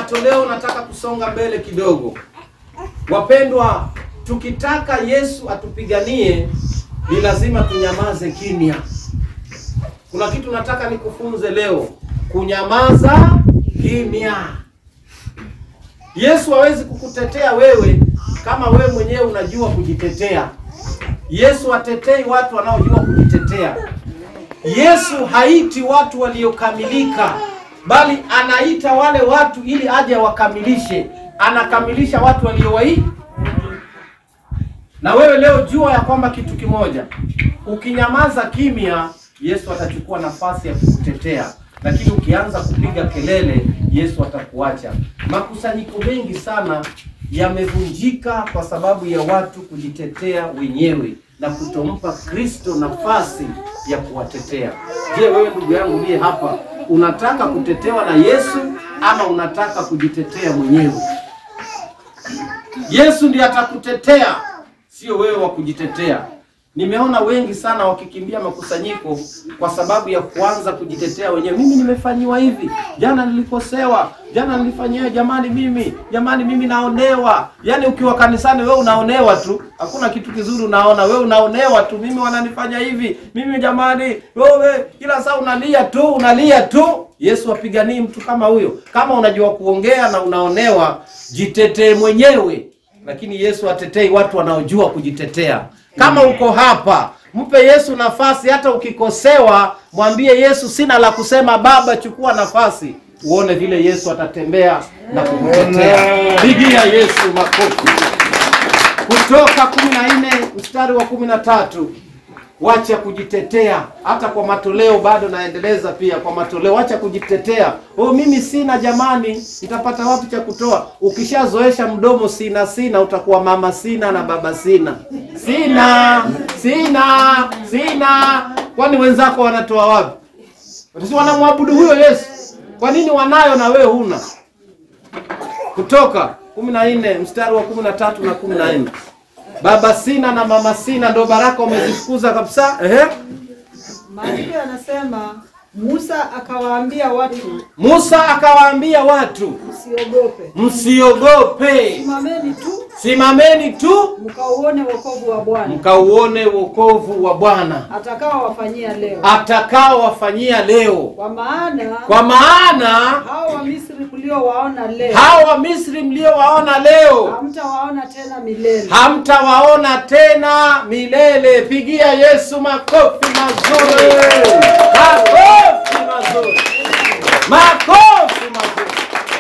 matoleo nataka kusonga mbele kidogo. Wapendwa, tukitaka Yesu atupiganie ni lazima tunyamaze kimya. Kuna kitu nataka nikufunze leo, kunyamaza kimya. Yesu hawezi kukutetea wewe kama wewe mwenyewe unajua kujitetea. Yesu atetei watu wanaojua kujitetea. Yesu haiti watu waliokamilika, bali anaita wale watu ili aje wakamilishe. Anakamilisha watu waliowai. Na wewe leo jua ya kwamba kitu kimoja, ukinyamaza kimya, Yesu atachukua nafasi ya kukutetea, lakini ukianza kupiga kelele, Yesu atakuacha. Makusanyiko mengi sana yamevunjika kwa sababu ya watu kujitetea wenyewe na kutompa Kristo nafasi ya kuwatetea. Je, wewe ndugu yangu uliye hapa, unataka kutetewa na Yesu ama unataka kujitetea mwenyewe? Yesu ndiye atakutetea, sio wewe wa kujitetea. Nimeona wengi sana wakikimbia makusanyiko kwa sababu ya kuanza kujitetea wenyewe. Mimi nimefanyiwa hivi, jana nilikosewa, jana nilifanyiwa, jamani mimi, jamani mimi naonewa. Yaani ukiwa kanisani wewe unaonewa tu, hakuna kitu kizuri unaona, wewe unaonewa tu. Mimi wananifanya hivi, mimi jamani, wewe kila saa unalia tu, unalia tu. Yesu apiganii mtu kama huyo. Kama unajua kuongea na unaonewa, jitetee mwenyewe, lakini Yesu atetei watu wanaojua kujitetea. Kama uko hapa, mpe Yesu nafasi. Hata ukikosewa, mwambie Yesu, sina la kusema, Baba chukua nafasi. Uone vile Yesu atatembea na kukutetea. Pigia Yesu makofi. Kutoka kumi na nne mstari wa kumi na tatu wacha kujitetea. Hata kwa matoleo bado naendeleza pia kwa matoleo, wacha kujitetea. Oh, mimi sina jamani, nitapata wapi cha kutoa? Ukishazoesha mdomo sina sina, utakuwa mama sina na baba sina sina sina sina. Kwani wenzako wanatoa wapi? Si wanamwabudu huyo Yesu? Kwa nini wanayo na wewe huna? Kutoka kumi na nne mstari wa kumi na tatu na kumi na nne Baba sina na mama sina, ndo baraka umezifukuza kabisa. Ehe. Maandiko yanasema Musa akawaambia watu Musa akawaambia watu, msiogope, msiogope, simameni tu simameni tu mkauone wokovu wa Bwana mkauone wokovu wa Bwana atakao wafanyia leo, atakao wafanyia leo, kwa maana kwa maana hao wa Misri mliowaona leo hao wa Misri mliowaona leo hamtawaona tena milele. hamtawaona tena milele. Pigia Yesu makofi mazuri, makofi mazuri, makofi mazuri.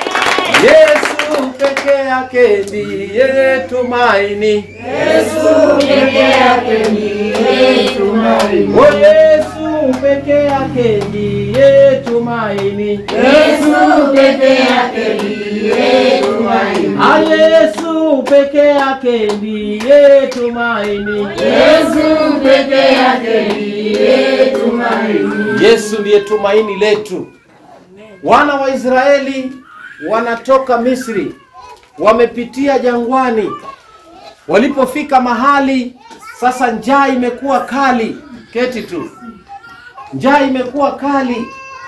Yesu peke yake ndiye tumaini. Yesu peke yake ndiye tumaini. Oh, Yesu peke yake ndiye tumaini. Yesu peke yake ndiye tumaini. Ah, Yesu peke yake ndiye tumaini. Yesu peke yake ndiye tumaini. Yesu ndiye tumaini letu. Wana wa Israeli wanatoka Misri, wamepitia jangwani. Walipofika mahali sasa, njaa imekuwa kali. Keti tu, njaa imekuwa kali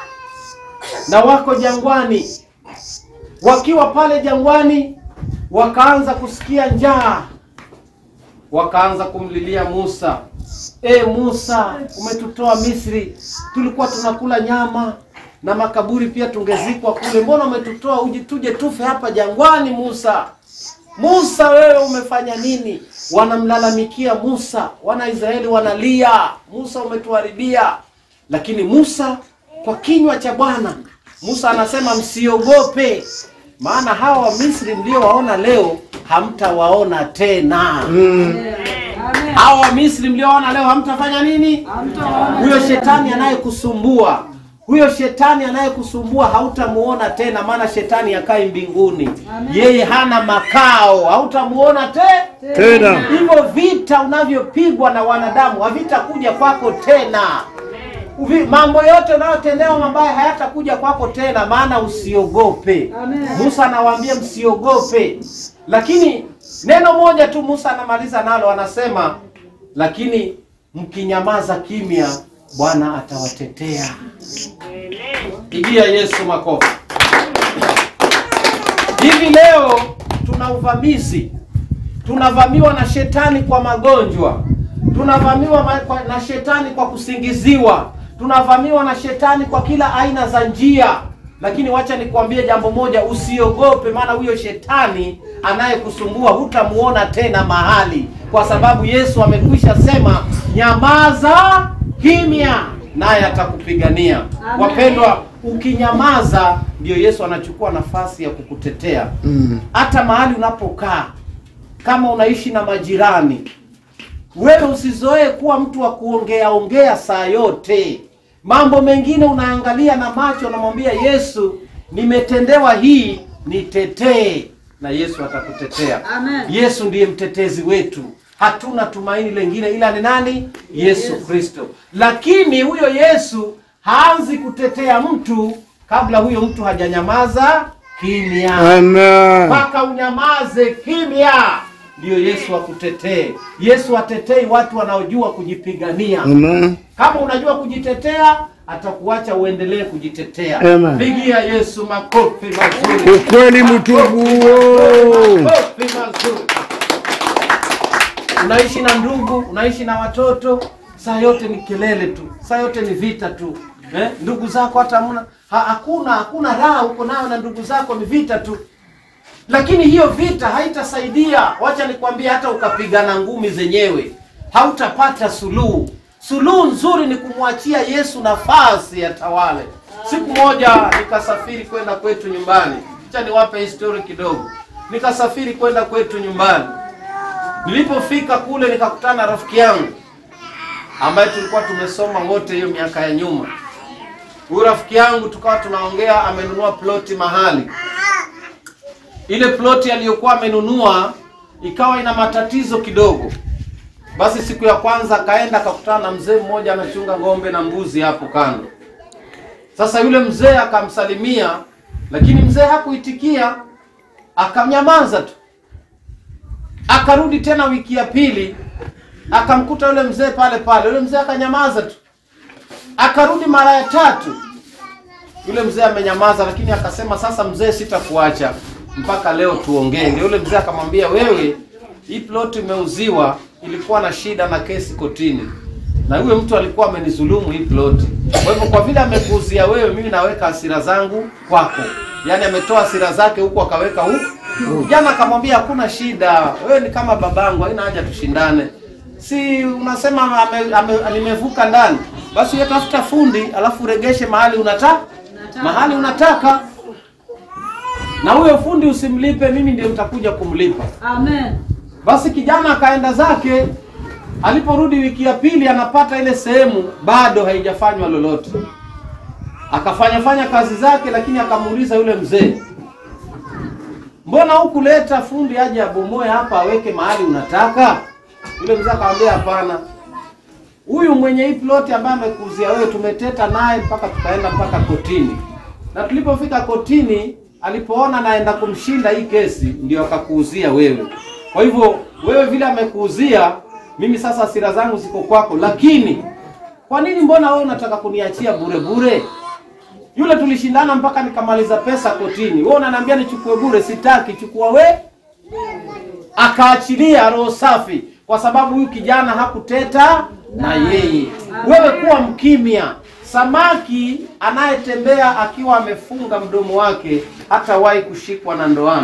na wako jangwani. Wakiwa pale jangwani, wakaanza kusikia njaa, wakaanza kumlilia Musa. E Musa, umetutoa Misri, tulikuwa tunakula nyama na makaburi pia tungezikwa kule. Mbona umetutoa uje tuje tufe hapa jangwani? Musa, Musa, wewe umefanya nini? Wanamlalamikia Musa, wana Israeli wanalia, Musa umetuharibia. Lakini Musa kwa kinywa cha Bwana, Musa anasema msiogope, maana hawa wa Misri mliowaona leo hamtawaona tena. Hawa wa Misri mliowaona leo hamtafanya nini? Huyo shetani anayekusumbua huyo shetani anayekusumbua hautamuona tena, maana shetani yakai mbinguni, yeye hana makao, hautamuona te Tena. Hivyo vita unavyopigwa na wanadamu havitakuja kwako tena. Uvi, mambo yote unayotendewa mabaya hayatakuja kwako tena, maana usiogope. Amen. Musa anawaambia msiogope, lakini neno moja tu Musa anamaliza nalo, anasema lakini mkinyamaza kimya, Bwana atawatetea. Pigia Yesu makofi. Hivi leo tuna uvamizi, tunavamiwa na shetani kwa magonjwa, tunavamiwa ma- kwa- na shetani kwa kusingiziwa, tunavamiwa na shetani kwa kila aina za njia. Lakini wacha nikwambie jambo moja, usiogope, maana huyo shetani anayekusumbua hutamuona tena mahali, kwa sababu Yesu amekwisha sema, nyamaza kimya, naye atakupigania. Amen. Wapendwa, ukinyamaza ndio Yesu anachukua nafasi ya kukutetea Mm. hata mahali unapokaa. Kama unaishi na majirani, wewe usizoee kuwa mtu wa kuongea ongea saa yote. Mambo mengine unaangalia na macho, unamwambia Yesu, nimetendewa hii, nitetee, na Yesu atakutetea. Amen. Yesu ndiye mtetezi wetu, hatuna tumaini lengine ila ni nani? Yesu Kristo. Lakini huyo Yesu haanzi kutetea mtu kabla huyo mtu hajanyamaza kimya Amen. mpaka unyamaze kimya ndio Yesu akutetee. Yesu atetei watu wanaojua kujipigania. Amen. Kama unajua kujitetea, atakuacha uendelee kujitetea. Amen. Pigia Yesu makofi mazuri. Ukweli mtupu. Makofi mazuri. Unaishi na ndugu, unaishi na watoto, saa yote ni kelele tu, saa yote ni vita tu. Eh? Ndugu zako hata hamna ha, hakuna hakuna raha uko nayo na ndugu zako, ni vita tu. Lakini hiyo vita haitasaidia. Wacha nikwambie, hata ukapigana ngumi zenyewe hautapata suluhu. Suluhu nzuri ni kumwachia Yesu nafasi ya tawale. Siku moja nikasafiri kwenda kwetu nyumbani, acha niwape histori kidogo. Nikasafiri kwenda kwetu nyumbani. Nilipofika kule nikakutana na rafiki yangu ambaye tulikuwa tumesoma wote hiyo miaka ya nyuma. Huyu rafiki yangu tukawa tunaongea, amenunua ploti mahali ile ploti aliyokuwa amenunua ikawa ina matatizo kidogo. Basi siku ya kwanza akaenda akakutana na mzee mmoja anachunga ng'ombe na mbuzi hapo kando. Sasa yule mzee akamsalimia, lakini mzee hakuitikia, akamnyamaza tu. Akarudi tena wiki ya pili, akamkuta yule mzee pale pale, yule mzee akanyamaza tu. Akarudi mara ya tatu, yule mzee amenyamaza, lakini akasema sasa, mzee, sitakuacha mpaka leo tuongee. Ndio yule mzee akamwambia, wewe, hii plot imeuziwa, ilikuwa na shida na kesi kotini, na huyo mtu alikuwa amenizulumu hii plot. Kwa hivyo kwa vile amekuuzia wewe, mimi naweka hasira zangu kwako. Yaani ametoa hasira zake huku akaweka huku. Jana akamwambia hakuna shida, wewe ni kama babangu, haina haja tushindane. Si unasema ame, ame, nimevuka ndani, basi wewe tafuta fundi alafu uregeshe mahali unataka mahali unataka na huyo fundi usimlipe, mimi ndio nitakuja kumlipa. Amen. Basi kijana akaenda zake. Aliporudi wiki ya pili, anapata ile sehemu bado haijafanywa lolote. Akafanya fanya kazi zake, lakini akamuuliza yule mzee, mbona hukuleta fundi aje abomoe hapa aweke mahali unataka? Yule mzee akamwambia hapana, huyu mwenye hii ploti ambaye amekuuzia wewe, tumeteta naye mpaka tukaenda mpaka kotini, na tulipofika kotini, alipoona naenda kumshinda hii kesi, ndio akakuuzia wewe. Kwa hivyo wewe vile amekuuzia, mimi sasa hasira zangu ziko kwako, lakini kwa nini, mbona wewe unataka kuniachia bure bure? Yule tulishindana mpaka nikamaliza pesa kotini, wewe unaniambia nichukue bure? Sitaki, chukua we. Akaachilia roho safi, kwa sababu huyu kijana hakuteta na yeye. Wewe kuwa mkimya. Samaki anayetembea akiwa amefunga mdomo wake hatawahi kushikwa na ndoano.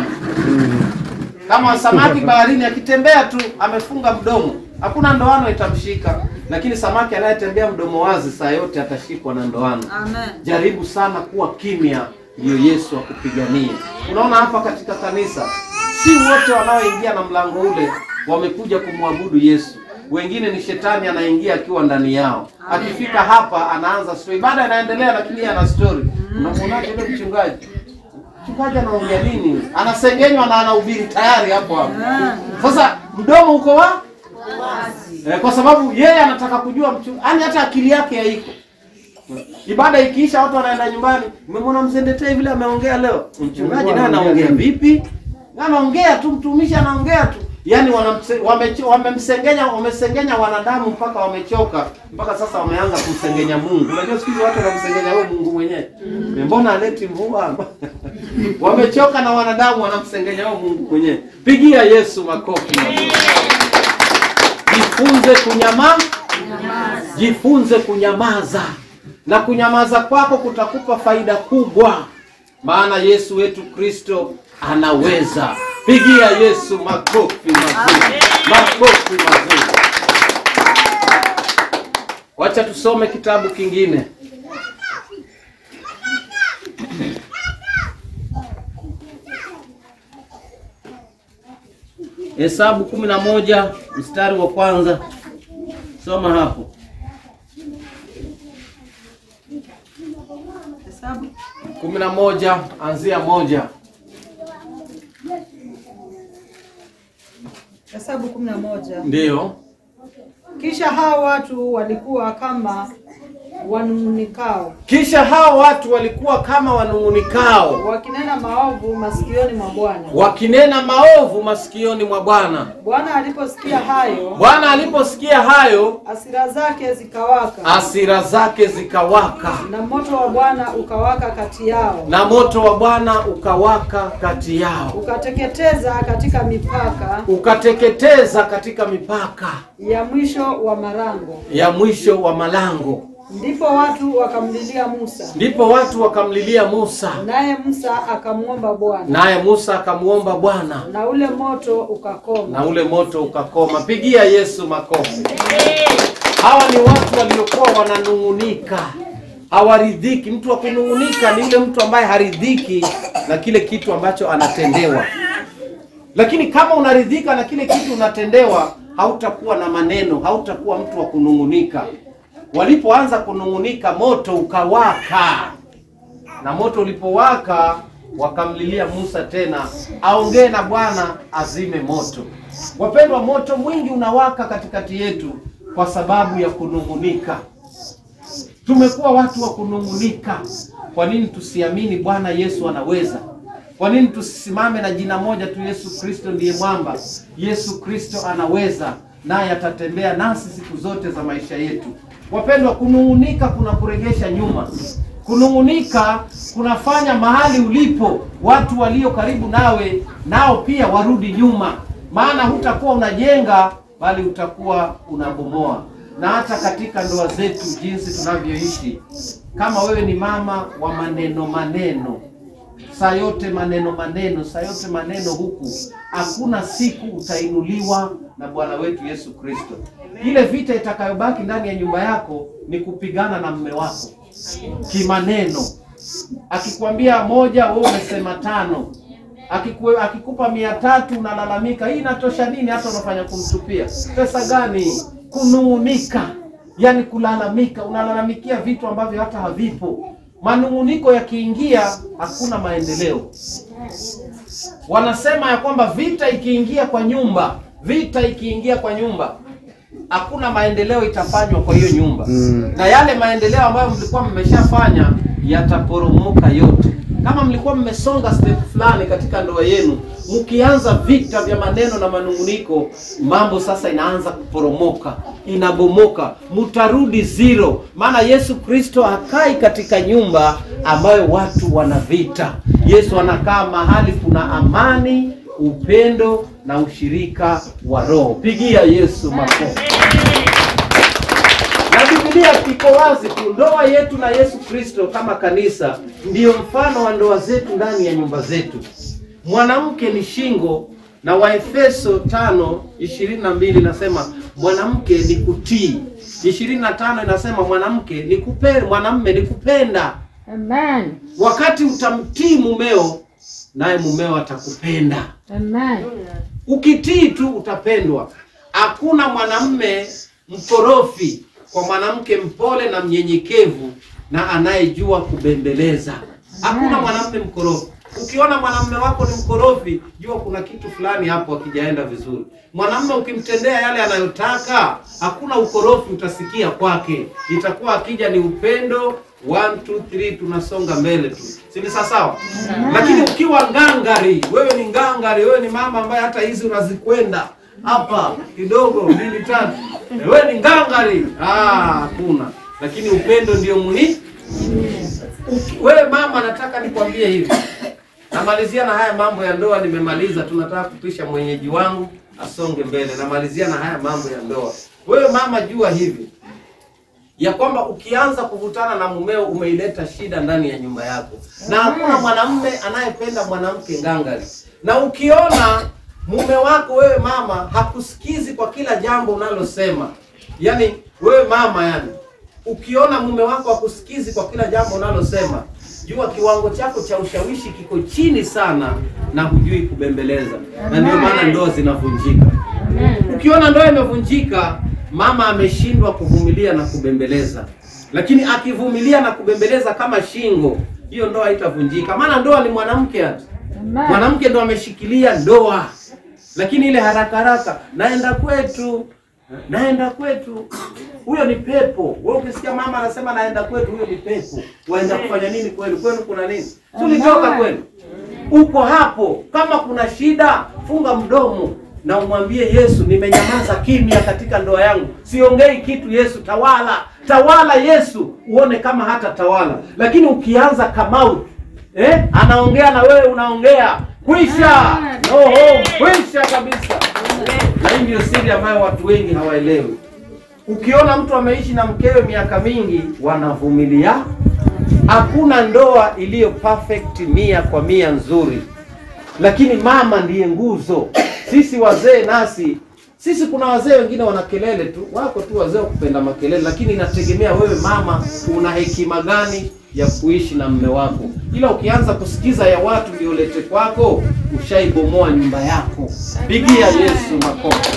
Kama samaki baharini akitembea tu amefunga mdomo, hakuna ndoano itamshika. Lakini samaki anayetembea mdomo wazi saa yote atashikwa na ndoano. Amen. Jaribu sana kuwa kimya, ndiyo Yesu akupiganie. Unaona hapa katika kanisa, si wote wanaoingia na mlango ule wamekuja kumwabudu Yesu. Wengine ni shetani anaingia akiwa ndani yao. Akifika hapa anaanza story, ibada inaendelea, lakini yeye ana story. Unamwonaje yule mchungaji? Mchungaji anaongea nini? Anasengenywa na anahubiri tayari hapo hapo. Sasa mdomo uko wa Eh, kwa sababu yeye anataka kujua mchungaji, yani hata akili yake haiko. Ibada ikiisha watu wanaenda nyumbani. Umemwona mzee Ndetei vile ameongea leo? Mchungaji naye anaongea vipi? Na anaongea tu, mtumishi anaongea tu. yaani wanamse- wamecho- wamemsengenya wamesengenya wanadamu mpaka wamechoka, mpaka sasa wameanza kumsengenya Mungu. Unajua siku hizi watu wanamsengenya wewe Mungu mwenyewe, mbona aleti mvua? wamechoka na wanadamu, wanamsengenya wewe Mungu mwenyewe. Pigia Yesu makofi. Jifunze kunyamaza, jifunze kunyamaza, na kunyamaza kwako kutakupa faida kubwa, maana Yesu wetu Kristo anaweza. Pigia Yesu makofi mazuri, makofi mazuri. Wacha tusome kitabu kingine. Hesabu kumi na moja mstari wa kwanza, soma hapo. Hesabu kumi na moja anzia moja. Hesabu kumi na moja. Ndiyo, Kisha hao watu walikuwa kama wanung'unikao kisha hao watu walikuwa kama wanung'unikao wakinena maovu masikioni mwa Bwana. wakinena maovu masikioni mwa Bwana. Bwana aliposikia hayo, Bwana aliposikia hayo, hasira zake zikawaka, hasira zake zikawaka, na moto wa Bwana ukawaka kati yao, na moto wa Bwana ukawaka kati yao, ukateketeza katika mipaka ukateketeza katika mipaka ya mwisho wa marango. ya mwisho wa malango. Ndipo watu wakamlilia Musa, Ndipo watu wakamlilia Musa, naye Musa akamwomba Bwana, naye Musa akamuomba Bwana, na ule moto ukakoma. na ule moto ukakoma. Pigia Yesu makofi. Hawa ni watu waliokuwa wananung'unika, hawaridhiki. Mtu wa kunung'unika ni yule mtu ambaye haridhiki na kile kitu ambacho anatendewa. Lakini kama unaridhika na kile kitu unatendewa, hautakuwa na maneno, hautakuwa mtu wa kunung'unika. Walipoanza kunung'unika, moto ukawaka, na moto ulipowaka, wakamlilia Musa tena aongee na Bwana azime moto. Wapendwa, moto mwingi unawaka katikati yetu kwa sababu ya kunung'unika. Tumekuwa watu wa kunung'unika. Kwa nini tusiamini Bwana Yesu anaweza? Kwa nini tusisimame na jina moja tu, Yesu Kristo ndiye mwamba? Yesu Kristo anaweza, naye atatembea nasi siku zote za maisha yetu. Wapendwa, kunung'unika kuna kuregesha nyuma. Kunung'unika kunafanya mahali ulipo watu walio karibu nawe nao pia warudi nyuma, maana hutakuwa unajenga bali utakuwa unabomoa. Na hata katika ndoa zetu, jinsi tunavyoishi, kama wewe ni mama wa maneno maneno saa yote maneno maneno, saa yote maneno huku, hakuna siku utainuliwa na Bwana wetu Yesu Kristo. Ile vita itakayobaki ndani ya nyumba yako ni kupigana na mme wako kimaneno. Akikwambia moja, wewe umesema tano. Akikue, akikupa mia tatu unalalamika, hii inatosha nini? Hata unafanya kumtupia pesa gani? Kunung'unika, yani kulalamika, unalalamikia vitu ambavyo hata havipo. Manung'uniko yakiingia, hakuna maendeleo. Wanasema ya kwamba vita ikiingia kwa nyumba, vita ikiingia kwa nyumba, hakuna maendeleo itafanywa kwa hiyo nyumba Mm. na yale maendeleo ambayo mlikuwa mmeshafanya yataporomoka yote. Kama mlikuwa mmesonga step fulani katika ndoa yenu, mkianza vita vya maneno na manunguniko, mambo sasa inaanza kuporomoka, inabomoka, mtarudi zero. Maana Yesu Kristo hakai katika nyumba ambayo watu wana vita. Yesu anakaa mahali kuna amani, upendo na ushirika wa Roho. Pigia Yesu makofi. Na Biblia iko wazi tu, ndoa yetu na Yesu Kristo kama kanisa ndiyo mfano wa ndoa zetu ndani ya nyumba zetu. Mwanamke ni shingo, na Waefeso tano ishirini na mbili inasema mwanamke ni kutii. ishirini na tano inasema mwanamke ni kupenda, mwanamme ni kupenda. Amen. Wakati utamtii mumeo, naye mumeo atakupenda. Amen. Ukitii tu utapendwa. Hakuna mwanamme mkorofi kwa mwanamke mpole na mnyenyekevu na anayejua kubembeleza. Hakuna mwanamme mkorofi. Ukiona mwanamme wako ni mkorofi, jua kuna kitu fulani hapo akijaenda vizuri. Mwanamme ukimtendea yale anayotaka, hakuna ukorofi utasikia kwake. Itakuwa akija ni upendo, 1 2 3 tunasonga mbele tu, si ni sawa? Lakini ukiwa ngangari, wewe ni ngangari, wewe ni mama ambaye hata hizi unazikwenda hapa kidogo mbili tatu, wewe ni ngangari, ah, hakuna. Lakini upendo ndio muhimu. Uki- Wewe mama, nataka nikwambie hivi, namalizia na haya mambo ya ndoa. Nimemaliza, tunataka kupisha mwenyeji wangu asonge mbele. Namalizia na haya mambo ya ndoa. Wewe mama, jua hivi ya kwamba ukianza kuvutana na mumeo umeileta shida ndani ya nyumba yako, na hakuna mwanamume anayependa mwanamke ngangari. Na ukiona mume wako wewe mama hakusikizi kwa kila jambo unalosema, yani wewe mama, yani ukiona mume wako hakusikizi kwa kila jambo unalosema, jua kiwango chako cha ushawishi kiko chini sana, na hujui kubembeleza, na ndio maana ndoa zinavunjika. Ukiona ndoa imevunjika, mama ameshindwa kuvumilia na kubembeleza, lakini akivumilia na kubembeleza kama shingo, hiyo ndoa haitavunjika. Maana ndoa ni mwanamke hata mwanamke ndo ameshikilia ndoa, lakini ile haraka haraka, naenda kwetu, naenda kwetu, huyo ni pepo. Wewe ukisikia mama anasema naenda kwetu, huyo ni pepo. Waenda kufanya nini kwenu? Kwenu kuna nini? Tulitoka kwenu, uko hapo. Kama kuna shida, funga mdomo na umwambie Yesu, nimenyamaza kimya katika ndoa yangu, siongei kitu. Yesu tawala, tawala Yesu, uone kama hata tawala. Lakini ukianza kamau eh, anaongea na wewe unaongea, kwisha oho, kwisha kabisa. Na hii ndio siri ambayo watu wengi hawaelewi. Ukiona mtu ameishi na mkewe miaka mingi, wanavumilia. Hakuna ndoa iliyo perfect mia kwa mia nzuri, lakini mama ndiye nguzo. Sisi wazee nasi sisi, kuna wazee wengine wana kelele tu, wako tu wazee wa kupenda makelele, lakini inategemea wewe mama una hekima gani ya kuishi na mme wako. Ila ukianza kusikiza ya watu ndio lete kwako, ushaibomoa nyumba yako. Pigia Yesu makofi.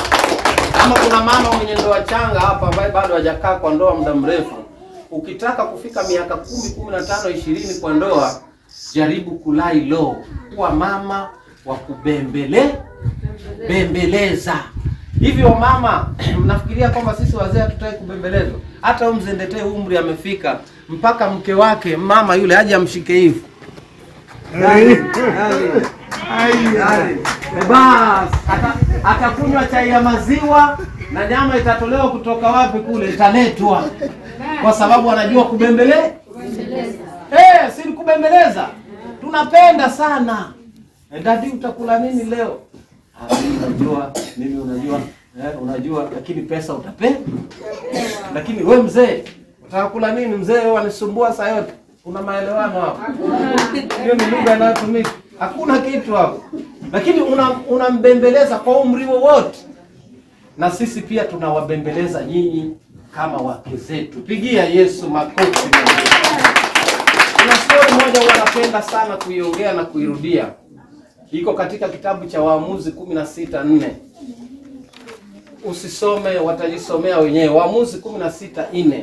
Kama kuna mama mwenye ndoa changa hapa ambaye bado hajakaa kwa ndoa muda mrefu, ukitaka kufika miaka kumi, kumi na tano, ishirini kwa ndoa, jaribu kulai low, kuwa mama wa kubembele bembeleza. Hivyo mama, mnafikiria kwamba sisi wazee hatutaki kubembelezwa? Hata huyu mzee Ndetee umri amefika mpaka mke wake mama yule aje amshike hivi bas, ata- atakunywa chai ya maziwa na nyama itatolewa kutoka wapi? Kule italetwa, kwa sababu anajua kubembele. Eh, si kubembeleza, tunapenda sana. Eh, dadi, utakula nini leo? Ah, mimi unajua, mimi unajua, eh, unajua, lakini pesa utape. Lakini we mzee, utakula nini mzee? Wewe wanisumbua saa yote. Kuna maelewano hapo. Hiyo ni lugha inayotumika. Hakuna kitu hapo. Lakini una- unambembeleza kwa umri wowote. Na sisi pia tunawabembeleza nyinyi kama wake zetu. Pigia Yesu makofi. Kuna story moja huwa napenda sana kuiongea na kuirudia. Iko katika kitabu cha Waamuzi kumi na sita nne. Usisome, watajisomea wenyewe. Waamuzi kumi na sita nne.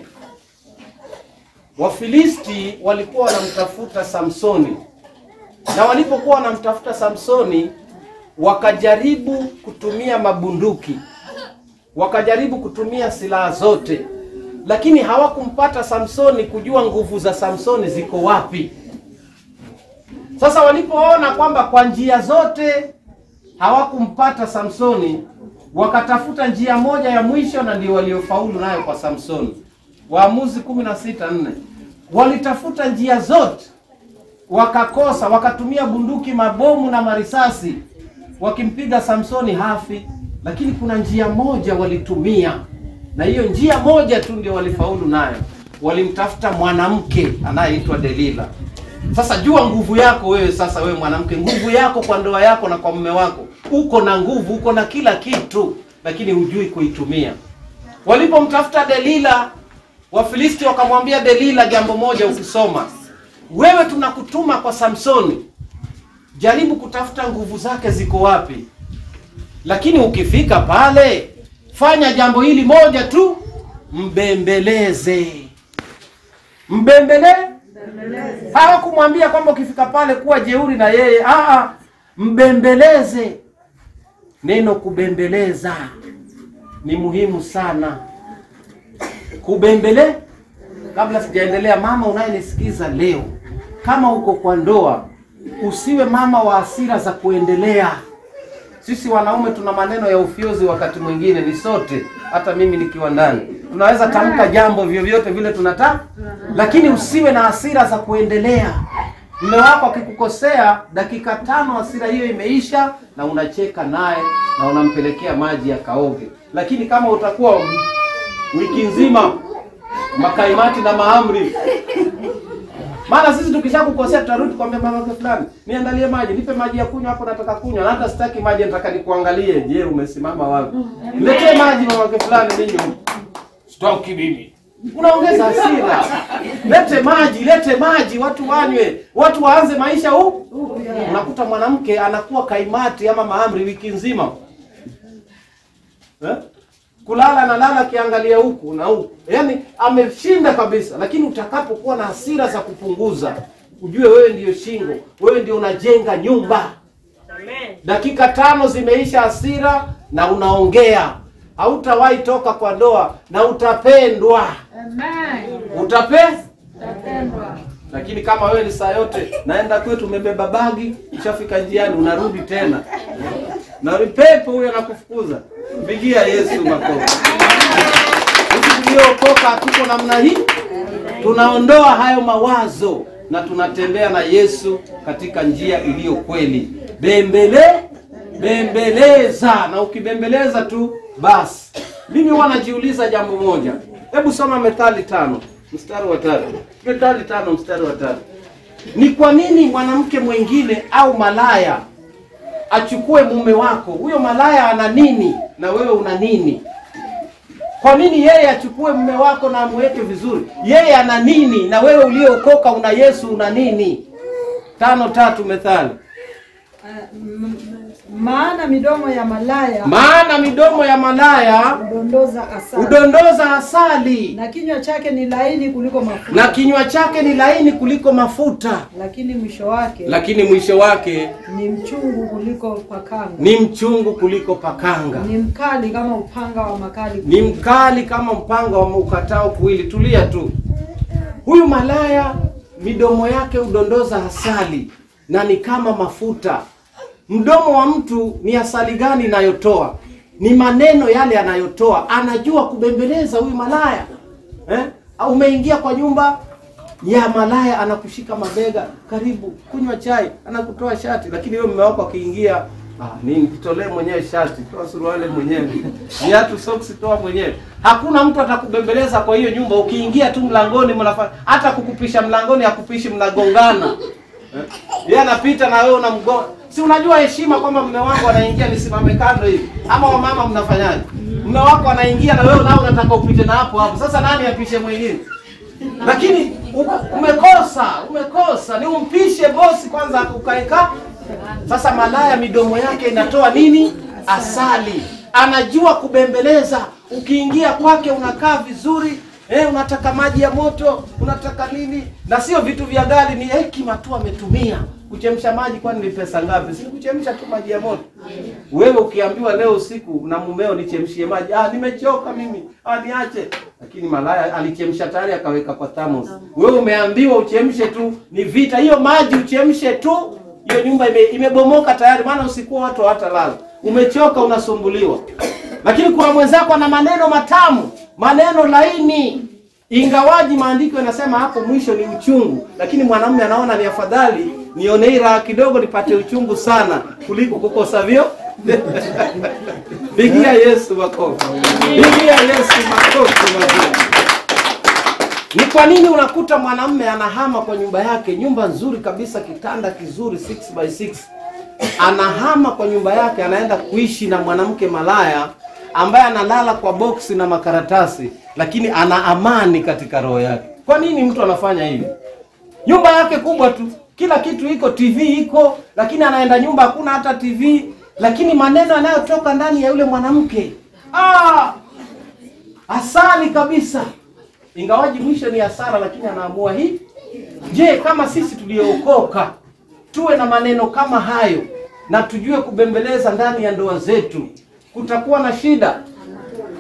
Wafilisti walikuwa wanamtafuta Samsoni, na walipokuwa wanamtafuta Samsoni, wakajaribu kutumia mabunduki, wakajaribu kutumia silaha zote, lakini hawakumpata Samsoni, kujua nguvu za Samsoni ziko wapi. Sasa walipoona kwamba kwa njia zote hawakumpata Samsoni, wakatafuta njia moja ya mwisho, na ndio waliofaulu nayo kwa Samsoni. Waamuzi kumi na sita nne. Walitafuta njia zote wakakosa, wakatumia bunduki, mabomu na marisasi, wakimpiga Samsoni hafi, lakini kuna njia moja walitumia, na hiyo njia moja tu ndio walifaulu nayo. Walimtafuta mwanamke anayeitwa Delila. Sasa jua nguvu yako wewe. Sasa wewe mwanamke, nguvu yako kwa ndoa yako na kwa mume wako, uko na nguvu, uko na kila kitu, lakini hujui kuitumia. Walipomtafuta Delila, Wafilisti wakamwambia Delila jambo moja, ukisoma wewe, tunakutuma kwa Samsoni, jaribu kutafuta nguvu zake ziko wapi, lakini ukifika pale, fanya jambo hili moja tu, mbembeleze. Mbembele hawakumwambia kwamba ukifika pale kuwa jeuri na yeye, ah, mbembeleze. Neno kubembeleza ni muhimu sana kubembele kabla sijaendelea, mama unayenisikiza leo, kama uko kwa ndoa, usiwe mama wa hasira za kuendelea. Sisi wanaume tuna maneno ya ufyozi, wakati mwingine ni sote, hata mimi nikiwa ndani, tunaweza tamka jambo vyovyote vile tunataka, lakini usiwe na hasira za kuendelea. Mume wako akikukosea, dakika tano hasira hiyo imeisha, na unacheka naye na unampelekea maji ya kaoge. Lakini kama utakuwa wiki nzima makaimati na maamri maana sisi tukishakukosea tutarudi kwambia mama yake fulani, niandalie maji, nipe maji ya kunywa hapo, nataka kunywa na hata sitaki maji, nataka nikuangalie, je, umesimama wapi? Niletee maji mama yake fulani, ninywe. Sitoki mimi. Unaongeza hasira. Lete maji, lete maji, watu wanywe, watu waanze maisha huu. Unakuta mwanamke anakuwa kaimati ama maamri wiki nzima eh? kulala analala akiangalia huku na huku, yaani ameshinda kabisa. Lakini utakapokuwa na hasira za kupunguza, ujue wewe ndiyo shingo, wewe ndio unajenga nyumba. Dakika tano zimeisha hasira na unaongea, hautawahi toka kwa ndoa na utapendwa, utape lakini kama wewe ni saa yote naenda kwetu, umebeba bagi, ishafika njiani, unarudi tena na pepo huyo anakufukuza. Mpigia Yesu makofi. Sisi tuliookoka tuko namna hii, tunaondoa hayo mawazo na tunatembea na Yesu katika njia iliyo kweli. Bembele bembeleza, na ukibembeleza tu basi. Mimi huwa najiuliza jambo moja, hebu soma Methali tano mstari wa tatu. Methali tano mstari wa tatu. Ni kwa nini mwanamke mwingine au malaya achukue mume wako? Huyo malaya ana nini na wewe una nini? Kwa nini yeye achukue mume wako na amweke vizuri? Yeye ana nini na wewe uliyookoka una Yesu una nini? Tano tatu Methali. Maana midomo ya malaya Maana midomo ya malaya hudondoza asali, hudondoza asali na kinywa chake ni laini kuliko mafuta, na kinywa chake ni laini kuliko mafuta, lakini mwisho wake lakini mwisho wake ni mchungu kuliko pakanga, ni mchungu kuliko pakanga, ni mkali kama upanga wa makali. ni mkali kama mpanga wa ukatao kuwili. Tulia tu. Huyu malaya midomo yake hudondoza asali na ni kama mafuta. Mdomo wa mtu ni asali gani inayotoa? Ni maneno yale anayotoa. Anajua kubembeleza huyu malaya eh? Au Umeingia kwa nyumba ya malaya, anakushika mabega, karibu kunywa chai, anakutoa shati, lakini wewe mume wako akiingia Ah, nini kitolee mwenyewe shati, toa suruali mwenyewe, viatu soksi toa mwenyewe. Hakuna mtu atakubembeleza kwa hiyo nyumba. Ukiingia tu mlangoni, mnafanya hata kukupisha mlangoni, hakupishi, mnagongana eh? Yeye anapita na wewe unamgonga. Si unajua heshima kwamba mume wangu anaingia nisimame kando hivi, ama wamama mnafanyaje? Mume wako anaingia na wewe nao unataka upite na hapo hapo. Sasa nani apishe mwingine? Lakini u- umekosa, umekosa. Ni umpishe bosi kwanza ukaeka. Sasa malaya midomo yake inatoa nini? Asali. Anajua kubembeleza. Ukiingia kwake unakaa vizuri. Eh, unataka maji ya moto, unataka nini? Na sio vitu vya gari, ni hekima tu ametumia. Kuchemsha maji kwani ni pesa ngapi? Si kuchemsha tu maji ya moto. Wewe ukiambiwa leo usiku na mumeo nichemshie maji, ah, nimechoka mimi, ah, niache. Lakini malaya alichemsha tayari akaweka kwa thermos. Wewe umeambiwa uchemshe tu, ni vita. Hiyo maji uchemshe tu, hiyo nyumba ime, imebomoka tayari, maana usiku watu hawatalala. Umechoka, unasumbuliwa. Lakini kuna mwenzako ana maneno matamu, maneno laini, ingawaji maandiko yanasema hapo mwisho ni uchungu, lakini mwanamume anaona ni afadhali nione hii raha kidogo nipate uchungu sana kuliko kukosa vyo. Pigia Yesu makofi, pigia Yesu makofi mazuri. Ni kwa nini unakuta mwanamume anahama kwa nyumba yake, nyumba nzuri kabisa, kitanda kizuri 6 by 6 anahama kwa nyumba yake, anaenda kuishi na mwanamke malaya ambaye analala kwa boksi na makaratasi, lakini ana amani katika roho yake. Kwa nini mtu anafanya hivi? Nyumba yake kubwa tu, kila kitu iko, TV iko, lakini anaenda nyumba hakuna hata TV, lakini maneno yanayotoka ndani ya yule mwanamke ah, asali kabisa ingawaji mwisho ni hasara, lakini anaamua hii. Je, kama sisi tuliookoka tuwe na maneno kama hayo na tujue kubembeleza ndani ya ndoa zetu, kutakuwa na shida?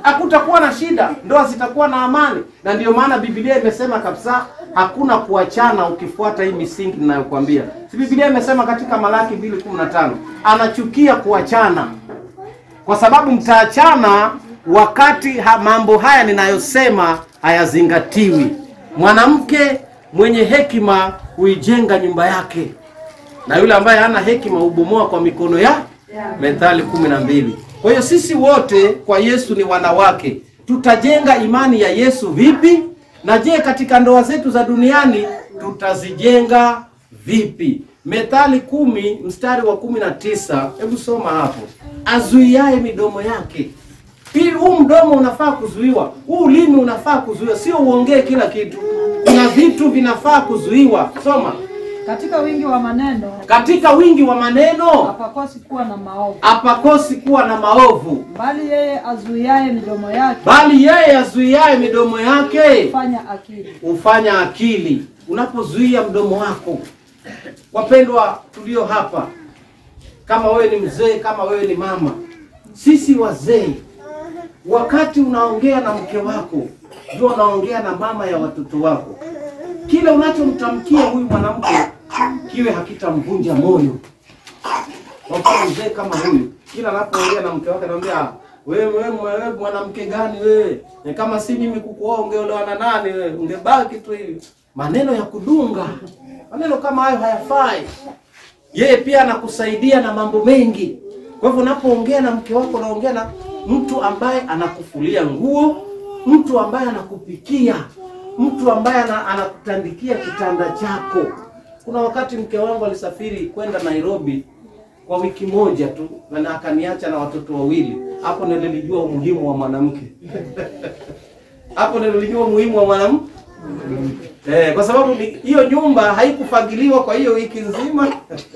hakutakuwa na shida, ndoa zitakuwa na amani. Na ndiyo maana Biblia imesema kabisa hakuna kuachana ukifuata hii misingi ninayokuambia. Si Biblia imesema katika Malaki 2:15 anachukia kuachana kwa sababu mtaachana wakati ha, mambo haya ninayosema hayazingatiwi. Mwanamke mwenye hekima huijenga nyumba yake, na yule ambaye hana hekima hubomoa kwa mikono ya Methali kumi na mbili. Kwa hiyo sisi wote kwa Yesu ni wanawake. Tutajenga imani ya Yesu vipi? Na je, katika ndoa zetu za duniani tutazijenga vipi? Methali kumi mstari wa kumi na tisa. Hebu soma hapo. Azuiaye midomo yake hii huu mdomo unafaa kuzuiwa, huu ulimi unafaa kuzuiwa, sio uongee kila kitu. Kuna vitu vinafaa kuzuiwa. Soma. Katika wingi wa maneno Katika wingi wa maneno hapakosi kuwa na maovu, hapakosi kuwa na maovu, bali yeye azuiaye midomo yake bali yeye azuiaye midomo yake hufanya akili. hufanya akili. Unapozuia mdomo wako, wapendwa tulio hapa, kama wewe ni mzee, kama wewe ni mama, sisi wazee, wakati unaongea na mke wako, ndio unaongea na mama ya watoto wako. Kile unachomtamkia huyu mwanamke kiwe hakitamvunja moyo. Kwa mfano mzee kama huyu, kila anapoongea na mke wake anamwambia "Ah, wewe wewe wewe mwanamke gani wewe? Ni kama si mimi kukuoa ungeolewa na nani wewe? Ungebaki tu hivi. Maneno ya kudunga. Maneno kama hayo hayafai. Yeye pia anakusaidia na mambo mengi. Kwa hivyo unapoongea na mke wako unaongea na mtu ambaye anakufulia nguo, mtu ambaye anakupikia, mtu ambaye ana- anakutandikia kitanda chako. Kuna wakati mke wangu alisafiri kwenda Nairobi kwa wiki moja tu na akaniacha na watoto wawili. Hapo ndio nilijua umuhimu wa mwanamke. Hapo ndio nilijua umuhimu wa mwanamke. Eh, kwa sababu ni- hiyo nyumba haikufagiliwa kwa hiyo wiki nzima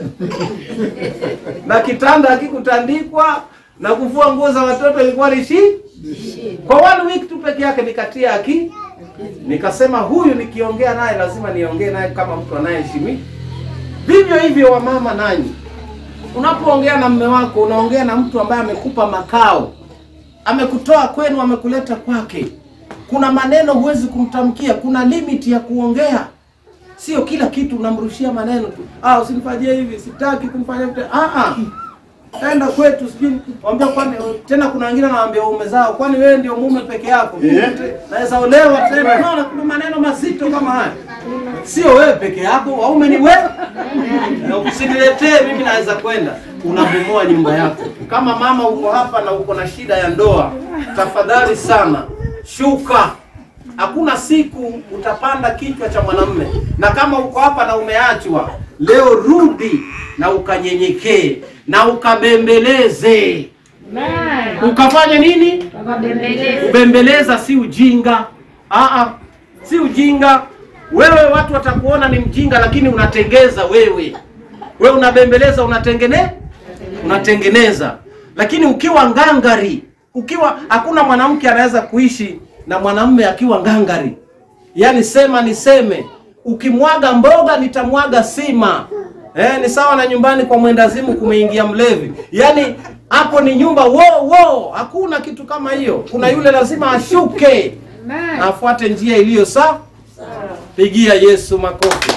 na kitanda hakikutandikwa na kufua nguo za watoto ilikuwa ni shi kwa one week tu peke yake nikatia aki nikasema huyu nikiongea naye lazima niongee naye kama mtu anayeheshimi vivyo hivyo wamama nanyi unapoongea na mme wako unaongea na mtu ambaye amekupa makao amekutoa kwenu amekuleta kwake kuna maneno huwezi kumtamkia kuna limit ya kuongea sio kila kitu unamrushia maneno tu ah usinifanyie hivi sitaki kumfanyia mtu ah ah enda kwetu sijui mwambia kwani tena kuna wengine wanawaambia waume zao kwani wewe ndio mume peke yako naweza olewa tena unaona kuna maneno mazito kama haya sio wewe peke yako waume ni wewe na usiniletee mimi naweza kwenda unabomoa nyumba yako kama mama uko hapa na uko na shida ya ndoa tafadhali sana shuka hakuna siku utapanda kichwa cha mwanamume na kama uko hapa na umeachwa leo rudi na ukanyenyekee na ukabembeleze ukafanya nini kubembeleza si ujinga Aa, si ujinga wewe watu watakuona ni mjinga lakini unatengeza wewe wewe unabembeleza unatengene unatengeneza lakini ukiwa ngangari ukiwa hakuna mwanamke anaweza kuishi na mwanamume akiwa ngangari yaani sema niseme ukimwaga mboga nitamwaga sima eh, ni sawa na nyumbani kwa mwendazimu kumeingia mlevi yaani hapo ni nyumba wo wo hakuna kitu kama hiyo kuna yule lazima ashuke na afuate njia iliyo sawa pigia yesu makofi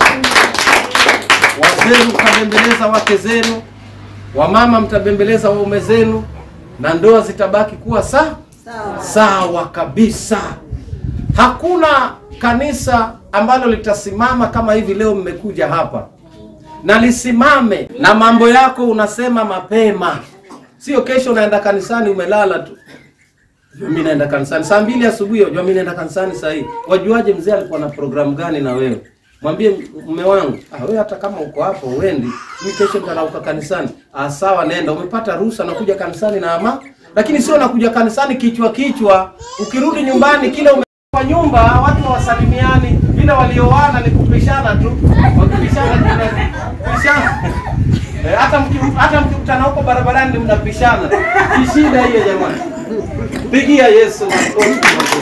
wazee mtabembeleza wake zenu wamama mtabembeleza waume zenu na ndoa zitabaki kuwa sawa sawa kabisa hakuna kanisa ambalo litasimama kama hivi leo mmekuja hapa na lisimame na mambo yako unasema mapema sio kesho unaenda kanisani umelala tu Jua mimi naenda kanisani saa mbili asubuhi wajua mimi naenda kanisani saa hii wajuaje mzee alikuwa na programu gani na wewe mwambie mume wangu ah, wewe hata kama uko hapo uendi mimi kesho nitarauka kanisani ah, sawa nenda umepata ruhusa na kuja kanisani na ama lakini sio nakuja kanisani kichwa kichwa ukirudi nyumbani kile ume kwa nyumba watu hawasalimiani vile walioana ni kupishana tu wakipishana tunapishana Eh, hata mki- hata mkikutana huko barabarani ni mnapishana ni shida hiyo jamani pigia yesu makofi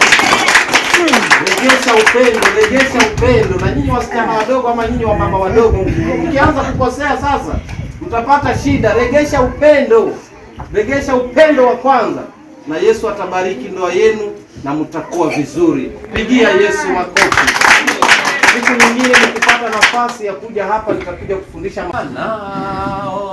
regesha upendo regesha upendo na nyinyi wasichana wadogo ama nyinyi wamama wadogo mkianza kukosea sasa mtapata shida regesha upendo regesha upendo wa kwanza na Yesu atabariki ndoa yenu na mtakuwa vizuri. Pigia Yesu makofi. Siku nyingine nikipata nafasi ya kuja hapa nitakuja kufundisha nao